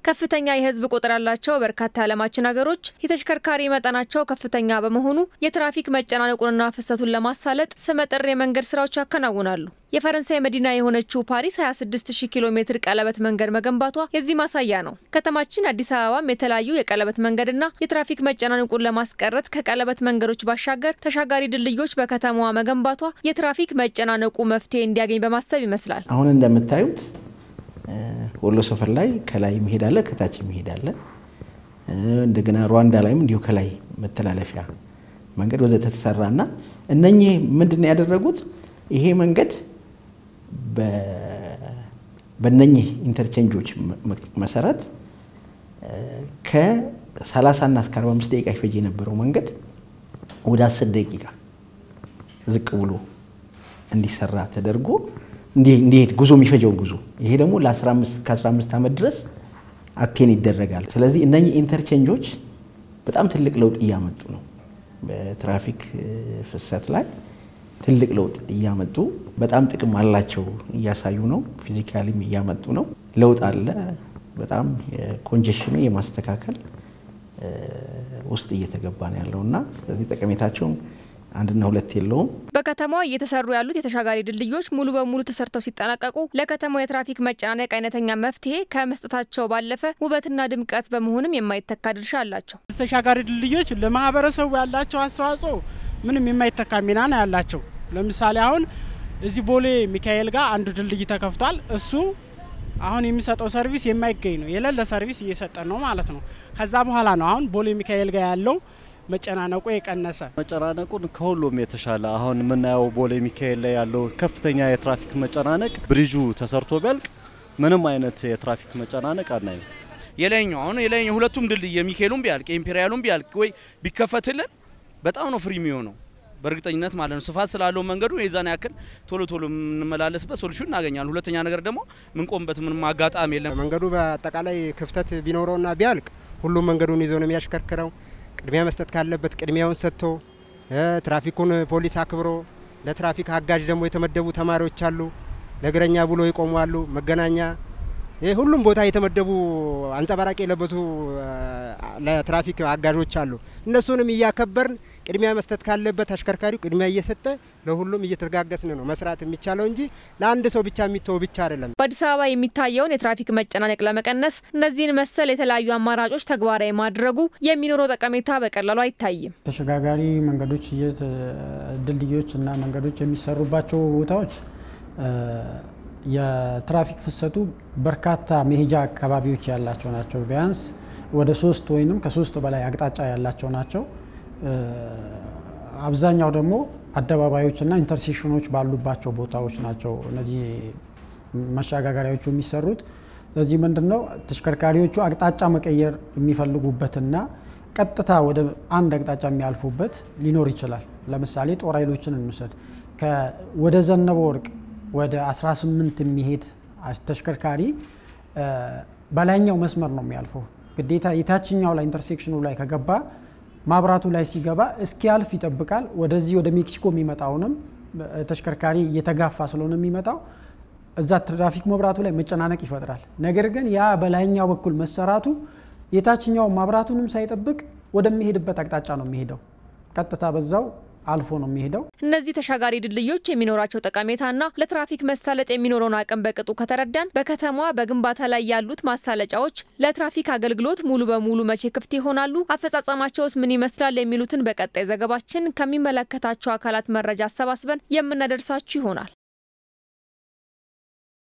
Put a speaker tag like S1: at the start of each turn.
S1: ከፍተኛ የህዝብ ቁጥር ያላቸው በርካታ የዓለማችን ሀገሮች የተሽከርካሪ መጠናቸው ከፍተኛ በመሆኑ የትራፊክ መጨናነቁንና ፍሰቱን ለማሳለጥ ስመጥር የመንገድ ስራዎች ያከናውናሉ። የፈረንሳይ መዲና የሆነችው ፓሪስ 26000 ኪሎ ሜትር ቀለበት መንገድ መገንባቷ የዚህ ማሳያ ነው። ከተማችን አዲስ አበባም የተለያዩ የቀለበት መንገድና የትራፊክ መጨናነቁን ለማስቀረት ከቀለበት መንገዶች ባሻገር ተሻጋሪ ድልድዮች በከተማዋ መገንባቷ የትራፊክ መጨናነቁ መፍትሄ እንዲያገኝ በማሰብ ይመስላል።
S2: አሁን እንደምታዩት ወሎ ሰፈር ላይ ከላይ መሄድ አለ፣ ከታች መሄድ አለ። እንደገና ሩዋንዳ ላይም እንዲሁ ከላይ መተላለፊያ መንገድ ወዘተ ተሰራና እነኚህ ምንድን ነው ያደረጉት? ይሄ መንገድ በነኚህ ኢንተርቼንጆች መሰረት ከ30 እና እስከ 45 ደቂቃ ይፈጅ የነበረው መንገድ ወደ 10 ደቂቃ ዝቅ ብሎ እንዲሰራ ተደርጎ እንዲሄድ ጉዞ የሚፈጀውን ጉዞ ይሄ ደግሞ ከ15 ዓመት ድረስ አቴን ይደረጋል። ስለዚህ እነኚህ ኢንተርቼንጆች በጣም ትልቅ ለውጥ እያመጡ ነው። በትራፊክ ፍሰት ላይ ትልቅ ለውጥ እያመጡ በጣም ጥቅም አላቸው እያሳዩ ነው። ፊዚካሊም እያመጡ ነው። ለውጥ አለ። በጣም ኮንጀሽኑ የማስተካከል ውስጥ እየተገባ ነው ያለው እና ስለዚህ ጠቀሜታቸውም አንድና ሁለት የለውም።
S1: በከተማዋ እየተሰሩ ያሉት የተሻጋሪ ድልድዮች ሙሉ በሙሉ ተሰርተው ሲጠናቀቁ ለከተማው የትራፊክ መጨናነቅ አይነተኛ መፍትሄ ከመስጠታቸው ባለፈ ውበትና ድምቀት በመሆንም የማይተካ ድርሻ አላቸው።
S3: ተሻጋሪ ድልድዮች ለማህበረሰቡ ያላቸው አስተዋጽኦ ምንም የማይተካ ሚና ነው ያላቸው። ለምሳሌ አሁን እዚህ ቦሌ ሚካኤል ጋር አንዱ ድልድይ ተከፍቷል። እሱ አሁን የሚሰጠው ሰርቪስ የማይገኝ ነው፣ የሌለ ሰርቪስ እየሰጠ ነው ማለት ነው። ከዛ በኋላ ነው አሁን ቦሌ ሚካኤል ጋር ያለው መጨናነቁ የቀነሰ
S4: መጨናነቁን ከሁሉም የተሻለ አሁን የምናየው ቦሌ ሚካኤል ላይ ያለው ከፍተኛ የትራፊክ መጨናነቅ ብሪጁ ተሰርቶ ቢያልቅ ምንም አይነት የትራፊክ መጨናነቅ አናይም።
S5: የላይኛው አሁን የላይኛው ሁለቱም ድልድይ የሚካኤሉም ቢያልቅ የኢምፔሪያሉም ቢያልቅ ወይ ቢከፈትልን በጣም ነው ፍሪ የሚሆነው በእርግጠኝነት ማለት ነው። ስፋት ስላለው መንገዱ የዛን ያክል ቶሎ ቶሎ የምንመላለስበት ሶሉሽን እናገኛለን። ሁለተኛ ነገር ደግሞ ምንቆምበት ምንም አጋጣሚ የለም።
S6: መንገዱ በአጠቃላይ ክፍተት ቢኖረውና ቢያልቅ ሁሉም መንገዱን ይዞ ነው የሚያሽከርክረው። ቅድሚያ መስጠት ካለበት ቅድሚያውን ሰጥቶ ትራፊኩን ፖሊስ አክብሮ ለትራፊክ አጋዥ ደግሞ የተመደቡ ተማሪዎች አሉ። ለእግረኛ ብሎ ይቆማሉ። መገናኛ ይህ ሁሉም ቦታ የተመደቡ አንጸባራቂ የለበሱ ለትራፊክ አጋዦች አሉ። እነሱንም እያከበርን ቅድሚያ መስጠት ካለበት አሽከርካሪው ቅድሚያ እየሰጠ ለሁሉም እየተጋገስን ነው መስራት የሚቻለው እንጂ ለአንድ ሰው ብቻ የሚተው ብቻ አይደለም።
S1: በአዲስ አበባ የሚታየውን የትራፊክ መጨናነቅ ለመቀነስ እነዚህን መሰል የተለያዩ አማራጮች ተግባራዊ ማድረጉ የሚኖረው ጠቀሜታ በቀላሉ አይታይም።
S7: ተሸጋጋሪ መንገዶች፣ ድልድዮች እና መንገዶች የሚሰሩባቸው ቦታዎች የትራፊክ ፍሰቱ በርካታ መሄጃ አካባቢዎች ያላቸው ናቸው። ቢያንስ ወደ ሶስት ወይም ከሶስት በላይ አቅጣጫ ያላቸው ናቸው። አብዛኛው ደግሞ አደባባዮችና ኢንተርሴክሽኖች ባሉባቸው ቦታዎች ናቸው እነዚህ መሸጋገሪያዎቹ የሚሰሩት። ስለዚህ ምንድን ነው ተሽከርካሪዎቹ አቅጣጫ መቀየር የሚፈልጉበትና ቀጥታ ወደ አንድ አቅጣጫ የሚያልፉበት ሊኖር ይችላል። ለምሳሌ ጦር ኃይሎችን እንውሰድ። ወደ ዘነበ ወርቅ ወደ 18 የሚሄድ ተሽከርካሪ በላይኛው መስመር ነው የሚያልፈው። ግዴታ የታችኛው ላይ ኢንተርሴክሽኑ ላይ ከገባ ማብራቱ ላይ ሲገባ እስኪያልፍ ይጠብቃል። ወደዚህ ወደ ሜክሲኮ የሚመጣውንም ተሽከርካሪ እየተጋፋ ስለሆነ የሚመጣው እዛ ትራፊክ መብራቱ ላይ መጨናነቅ ይፈጥራል። ነገር ግን ያ በላይኛው በኩል መሰራቱ የታችኛው ማብራቱንም ሳይጠብቅ ወደሚሄድበት አቅጣጫ ነው የሚሄደው። ቀጥታ በዛው አልፎ ነው የሚሄደው።
S1: እነዚህ ተሻጋሪ ድልድዮች የሚኖራቸው ጠቀሜታና ለትራፊክ መሳለጥ የሚኖረውን አቅም በቅጡ ከተረዳን በከተማዋ በግንባታ ላይ ያሉት ማሳለጫዎች ለትራፊክ አገልግሎት ሙሉ በሙሉ መቼ ክፍት ይሆናሉ? አፈጻጸማቸውስ ምን ይመስላል? የሚሉትን በቀጣይ ዘገባችን ከሚመለከታቸው አካላት መረጃ አሰባስበን የምናደርሳችሁ ይሆናል።